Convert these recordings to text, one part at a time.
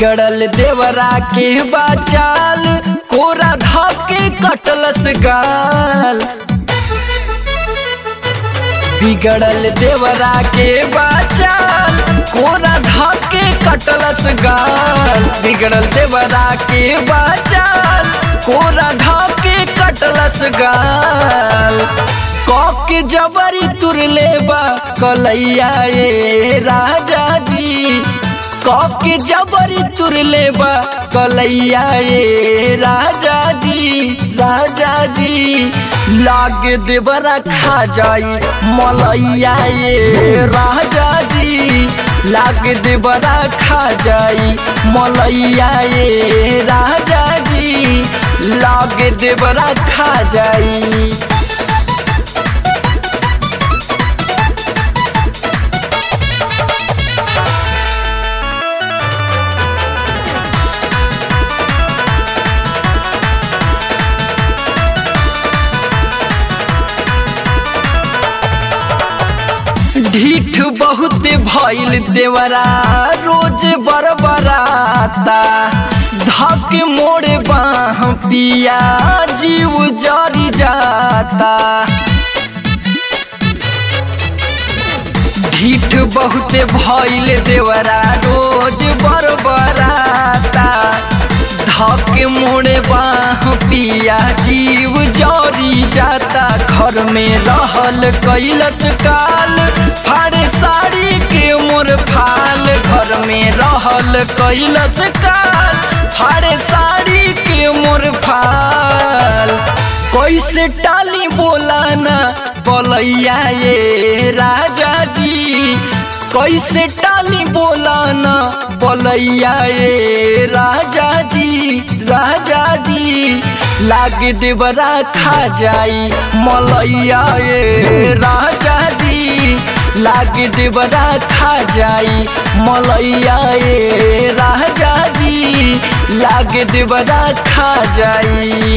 बिगड़ल देवरा के बाचाल कोरा धके कटलस गाल बिगड़ल देवरा के बाचाल कोरा धके कटलस गाल बिगड़ल देवरा के बाचाल कोरा धके कटलस गाल कौके जबरी तुर लेबा कलैया ये राजा जी कौके जबरी तुर लेबा कलैया ये राजा जी राजा जी लाग देवरा खा जाई मलैया ये राजा जी लाग देवरा खा जाई मलैया ये राजा जी लाग देवरा खा जाई ढीठ बहुत भइल देवरा रोज बरबराता धक मोड़े बाह पिया जीव जरी जाता ढीठ बहुत भइल देवरा रोज बरबराता धक मोड़े बाह पिया जीव जरी जाता घर में रहल कैलस काल फाड़े साड़ी के मोर फाल घर में रहल कैलस काल फाड़े साड़ी के मोर फाल कैसे टाली बोला ना बोलैया ये राजा जी कैसे टाली बोला ना बोलैया ये राजा जी राजा जी लाग देवरा खा जाई मलैया ये राजा जी लाग देवरा खा जाई मलैया ये राजा जी लाग देवरा खा जाई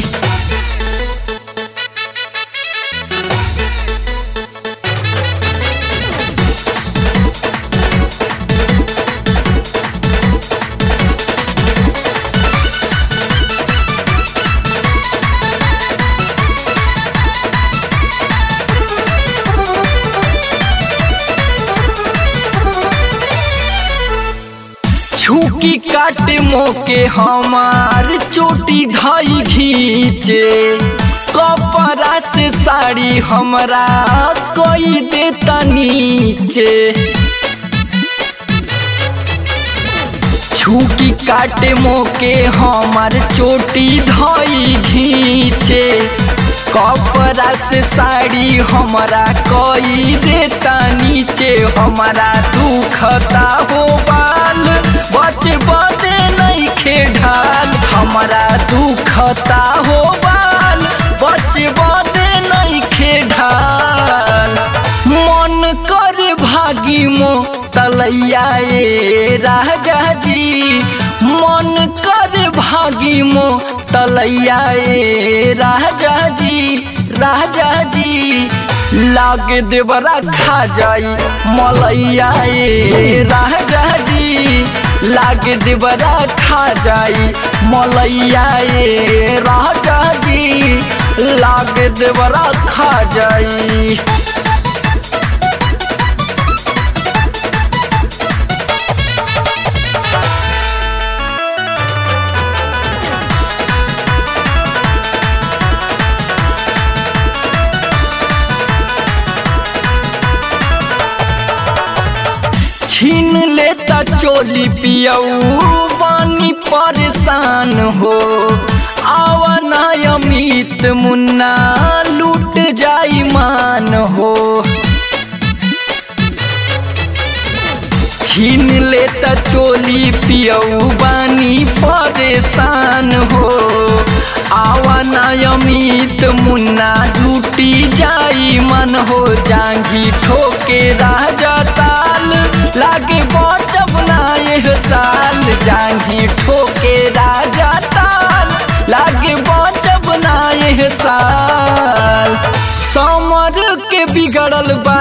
छुकी काट मोके हमार चोटी धाई घींचे कपड़ा से साड़ी हमरा कोई देता नीचे छुकी काटे मोके हमार चोटी धाई घींचे कपड़ा से साड़ी हमारा कोई देता नीचे हमारा दुखता हो बाल बच बदे नहीं खेढाल हमारा दुखता हो बाल बच बदे नहीं खेढाल मन कर भागी मो तलैया ये राजा जी मन कर भागी मो तलैया ये राजा जी राजा जी लाग देवरा खा जाई मलैया ये राजा जी लाग देवरा खा जाई मलैया ये राजा जी लाग देवरा खा जाई छीन लेता चोली पियऊ बानी परेशान हो आवाना अमित मुन्ना लूट जाई मान हो छीन लेता चोली पियऊ बानी परेशान हो आवाना अमित मुन्ना लूटी जाई मन हो जांगी ठोके राजा ताल लागे बचब ना यह साल जांगी ठोके राजा ताल लागे बचब ना यह साल समर के बिगड़ल बा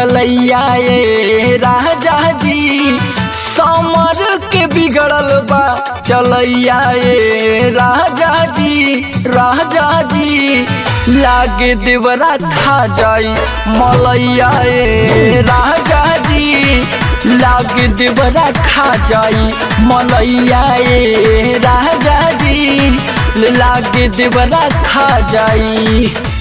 चलैया ये राजा जी समर के बिगड़ल बा चलैया ए राजा जी राजा जी लागे देवरा खा जाई मलैया ए राजा जी लागे देवरा खा जाई मलैया ए राजा जी लागे देवरा खा जाई